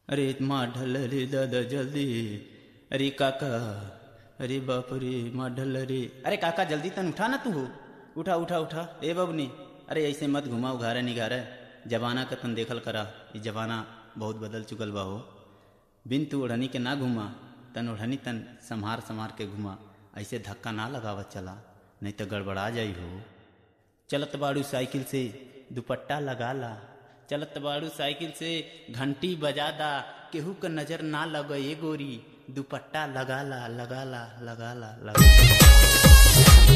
अरे माँ ढल रे दादा जल्दी अरे काका अरे बाप रे माँ ढल रे अरे काका जल्दी तन उठा ना तू हो उठा उठा उठा ए बबनी अरे ऐसे मत घुमा उघारे निगारे जमाना का तन देखल करा ये जमाना बहुत बदल चुकल बा हो बिन तू ओढ़नी के ना घुमा तन ओढ़नी तन संहार संहार के घुमा ऐसे धक्का ना लगावत चला नहीं तो गड़बड़ा जाई हो चलत बाड़ू साइकिल से दुपट्टा लगा ला चलत बाड़ू साइकिल से घंटी बजा दा केहू का नजर ना लगे ये गोरी दुपट्टा लगा ला लगा ला लगा ला लगा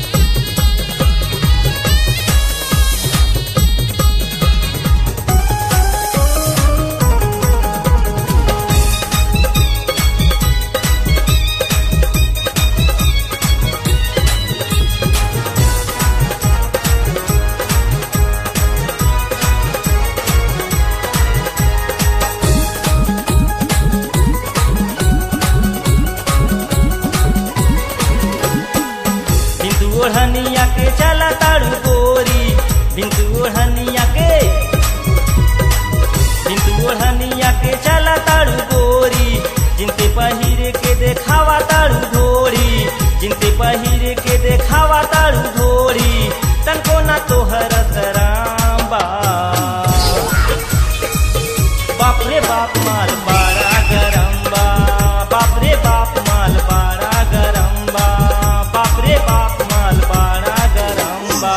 बिंदु ओढ़निया के चला ताड़ू गोरी बिंदु ओढ़निया के बिंदु ओढ़निया के चला ताड़ू गोरी जिनते पहिरे के देखावा ताड़ू धोरी जिनते पहिरे के देखावा ताड़ू धोरी तनको ना तोहर सराम बा बाप रे बाप माल बाड़ा गरम बा बाप रे बाप माल बाड़ा गरम बा बाप रे बाप माल बाड़ा गरम बा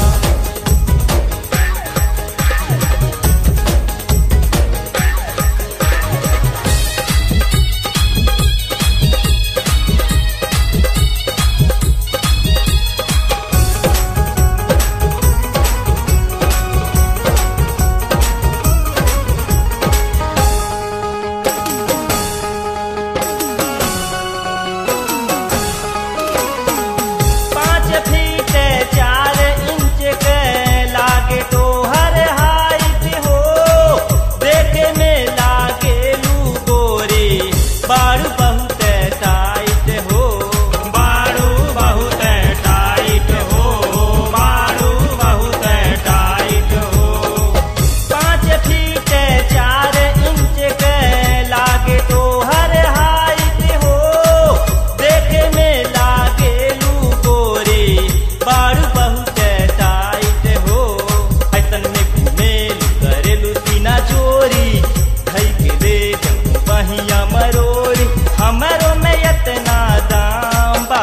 पाँच फीट चार इंच के लागे तो हर हाइट हो देखे में लागे लू गोरी बारू बहुत टाइट हो बारू बहुत टाइट हो बारू बहुत टाइट हो पाँच फीट चार इंच के लागे तो हर हाइट हो देखे में लागे लू गोरी बारू बहुत टाइट हो ऐसन में घूमेलू करेलू सीना चोरी धई के दे जब बहिया मरोरी हमरो में इतना दाम बा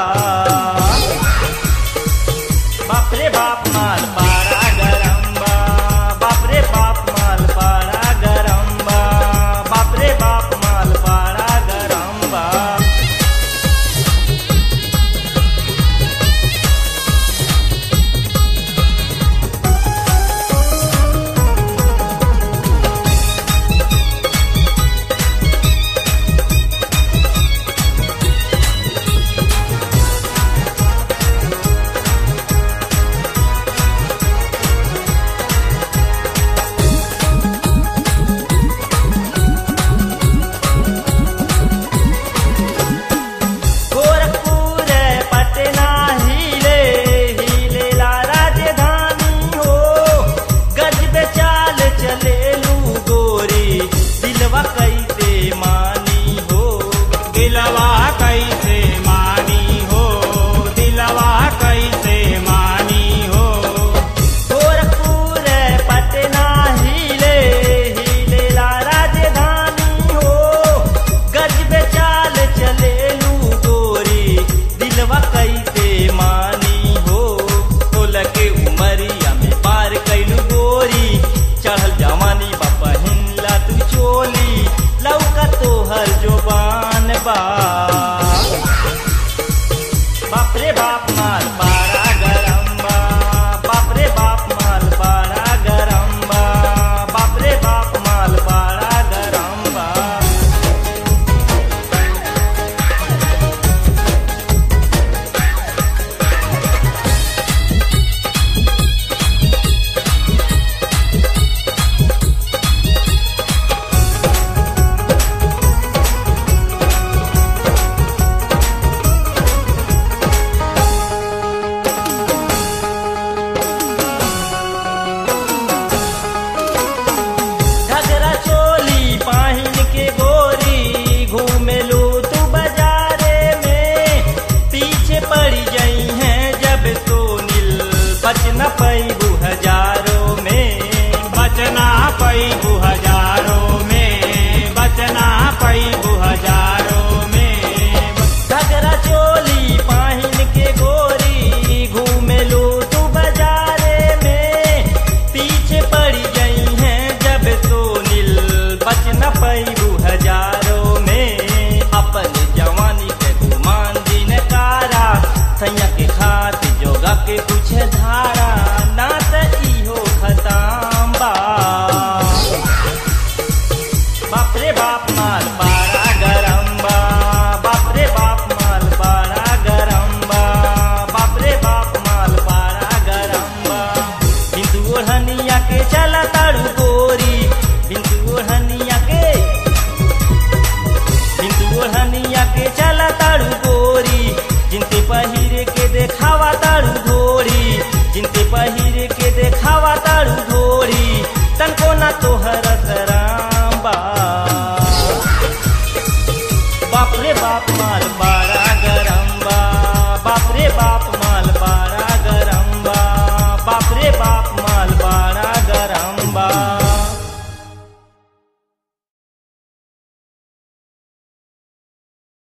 बाप रे बाप माल पारा गरम बा बाप रे बाप माल पारा गरम बा बाप रे बाप माल पारा गरम बा गोरखपुर पटना हिले हिले ला राजधानी हो गज पे चाल चलेलू गोरी दिलवा कैसे मानी हो दिलवा कैसे मानी हो दिलवा कैसे मानी हो गोरखपुर पटना हिले हिले ला राजधानी हो गज पे चाल चलेलू गोरी दिलवा कैसे मानी हो तोल के उमरिया में पार कैलू गोरी चढ़ल जवानी बा पहिनला तू चोली लौका तोहर जोबान बा बाप रे बाप माल पारा गरम बा बाप रे बाप माल पारा गरम बा बाप रे बाप माल पारा गरम बा पैबू हजारों में अपन जवानी के गुमान दिन कारा सैया के खात जोगा के कुछ धारा ना त इहो खताम बा बाप रे बाप माल बड़ा गरम बा बाप रे बाप माल बड़ा गरम बा बाप रे बाप माल बड़ा गरम बा बिंदु ओढ़निया के चला ताड़ू गोरी बिंदु ओढ़निया के बिंदु ओढ़निया के चला ताड़ू गोरी जिनते पहिरे के देखावा ताड़ू घोड़ी जिनते पहिरे के देखावा ताड़ू घोड़ी तनको ना तोहर राम बा बाप रे बाप मार बा